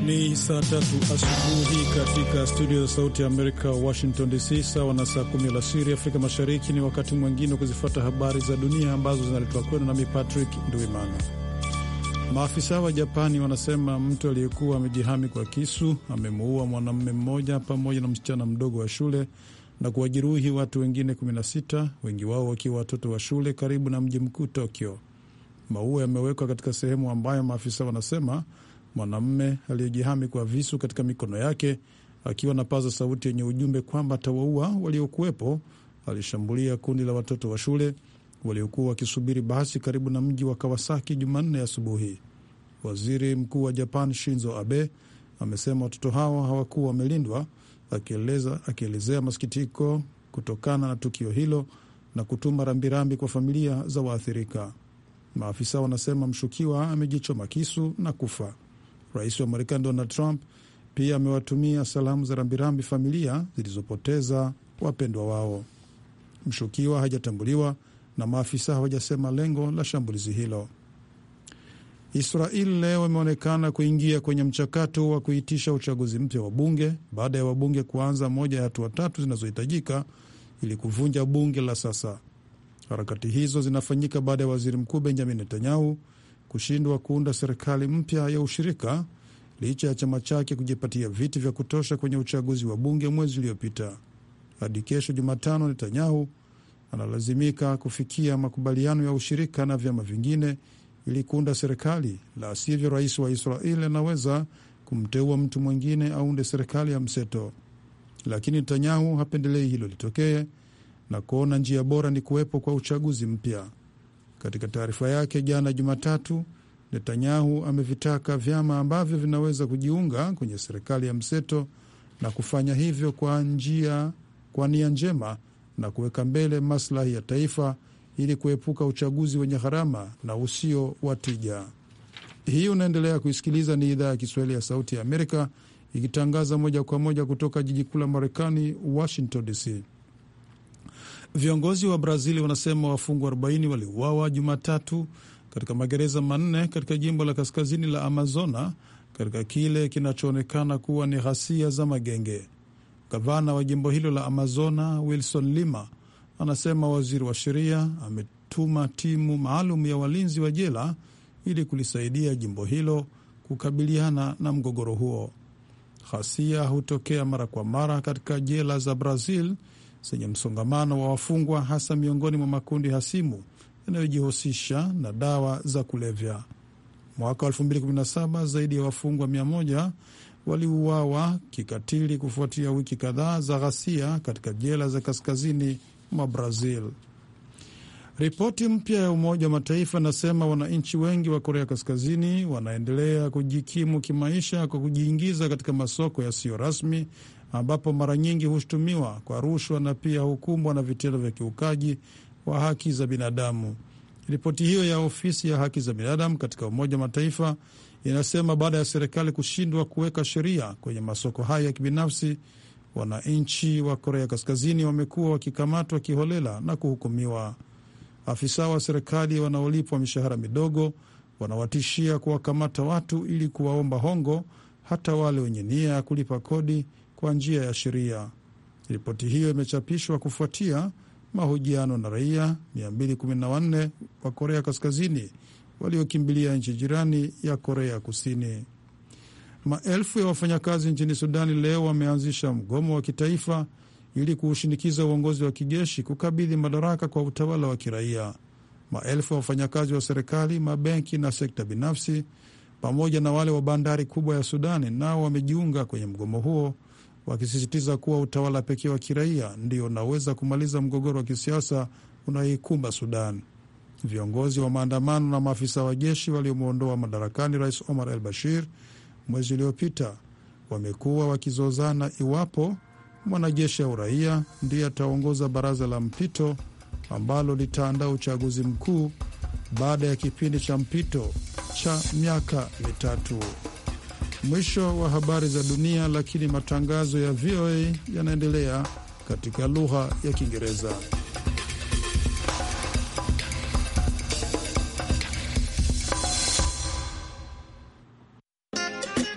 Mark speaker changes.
Speaker 1: Ni saa tatu asubuhi katika studio za Sauti ya Amerika, Washington DC, sawa na saa kumi alasiri Afrika Mashariki. Ni wakati mwingine wa kuzifuata habari za dunia ambazo zinaletwa kwenu nami Patrick Nduimana. Maafisa wa Japani wanasema mtu aliyekuwa amejihami kwa kisu amemuua mwanamume mmoja pamoja na msichana mdogo wa shule na kuwajeruhi watu wengine 16, wengi wao wakiwa watoto wa shule karibu na mji mkuu Tokyo. Maua yamewekwa katika sehemu ambayo maafisa wanasema mwanamume aliyejihami kwa visu katika mikono yake akiwa na paza sauti yenye ujumbe kwamba atawaua waliokuwepo, alishambulia kundi la watoto wa shule waliokuwa wakisubiri basi karibu na mji wa Kawasaki Jumanne asubuhi. Waziri Mkuu wa Japan Shinzo Abe amesema watoto hao hawakuwa wamelindwa, akieleza akielezea masikitiko kutokana na tukio hilo na kutuma rambirambi kwa familia za waathirika. Maafisa wanasema mshukiwa amejichoma kisu na kufa. Rais wa Marekani Donald Trump pia amewatumia salamu za rambirambi familia zilizopoteza wapendwa wao. Mshukiwa hajatambuliwa na maafisa hawajasema lengo la shambulizi hilo. Israel leo imeonekana kuingia kwenye mchakato wa kuitisha uchaguzi mpya wa bunge baada ya wabunge kuanza moja ya hatua tatu zinazohitajika ili kuvunja bunge la sasa. Harakati hizo zinafanyika baada ya waziri mkuu Benjamin Netanyahu kushindwa kuunda serikali mpya ya ushirika licha ya chama chake kujipatia viti vya kutosha kwenye uchaguzi wa bunge mwezi uliopita. Hadi kesho Jumatano, Netanyahu analazimika kufikia makubaliano ya ushirika na vyama vingine ili kuunda serikali, la sivyo rais wa Israel anaweza kumteua mtu mwingine aunde serikali ya mseto. Lakini Netanyahu hapendelei hilo litokee na kuona njia bora ni kuwepo kwa uchaguzi mpya. Katika taarifa yake jana Jumatatu, Netanyahu amevitaka vyama ambavyo vinaweza kujiunga kwenye serikali ya mseto na kufanya hivyo kwa njia kwa nia njema na kuweka mbele maslahi ya taifa ili kuepuka uchaguzi wenye gharama na usio wa tija. Hii unaendelea kuisikiliza, ni idhaa ya Kiswahili ya Sauti ya Amerika ikitangaza moja kwa moja kutoka jiji kuu la Marekani, Washington DC. Viongozi wa Brazil wanasema wafungwa 40 waliuawa Jumatatu katika magereza manne katika jimbo la kaskazini la Amazona katika kile kinachoonekana kuwa ni ghasia za magenge. Gavana wa jimbo hilo la Amazona Wilson Lima anasema waziri wa sheria ametuma timu maalum ya walinzi wa jela ili kulisaidia jimbo hilo kukabiliana na mgogoro huo. Ghasia hutokea mara kwa mara katika jela za Brazil zenye msongamano wa wafungwa, hasa miongoni mwa makundi hasimu yanayojihusisha na dawa za kulevya. Mwaka 2017 zaidi ya wafungwa 100 waliuawa kikatili kufuatia wiki kadhaa za ghasia katika jela za kaskazini mwa Brazil. Ripoti mpya ya Umoja wa Mataifa inasema wananchi wengi wa Korea Kaskazini wanaendelea kujikimu kimaisha kwa kujiingiza katika masoko yasiyo rasmi ambapo mara nyingi hushutumiwa kwa rushwa na pia hukumbwa na vitendo vya kiukaji wa haki za binadamu. Ripoti hiyo ya ofisi ya haki za binadamu katika Umoja wa Mataifa inasema baada ya serikali kushindwa kuweka sheria kwenye masoko hayo ya kibinafsi, wananchi wa Korea Kaskazini wamekuwa wakikamatwa kiholela na kuhukumiwa. Afisa wa serikali wanaolipwa mishahara midogo wanawatishia kuwakamata watu ili kuwaomba hongo, hata wale wenye nia ya kulipa kodi kwa njia ya sheria. Ripoti hiyo imechapishwa kufuatia mahojiano na raia 214 wa Korea Kaskazini waliokimbilia nchi jirani ya Korea Kusini. Maelfu ya wafanyakazi nchini Sudani leo wameanzisha mgomo wa kitaifa ili kuushinikiza uongozi wa kijeshi kukabidhi madaraka kwa utawala wa kiraia. Maelfu ya wafanyakazi wa serikali, mabenki na sekta binafsi pamoja na wale wa bandari kubwa ya Sudani nao wamejiunga kwenye mgomo huo wakisisitiza kuwa utawala pekee wa kiraia ndio unaweza kumaliza mgogoro wa kisiasa unaoikumba Sudan. Viongozi wa maandamano na maafisa wa jeshi waliomwondoa madarakani Rais Omar al Bashir mwezi uliopita wamekuwa wakizozana iwapo mwanajeshi au raia ndiye ataongoza baraza la mpito ambalo litaandaa uchaguzi mkuu baada ya kipindi cha mpito cha miaka mitatu. Mwisho wa habari za dunia, lakini matangazo ya VOA yanaendelea katika lugha ya Kiingereza.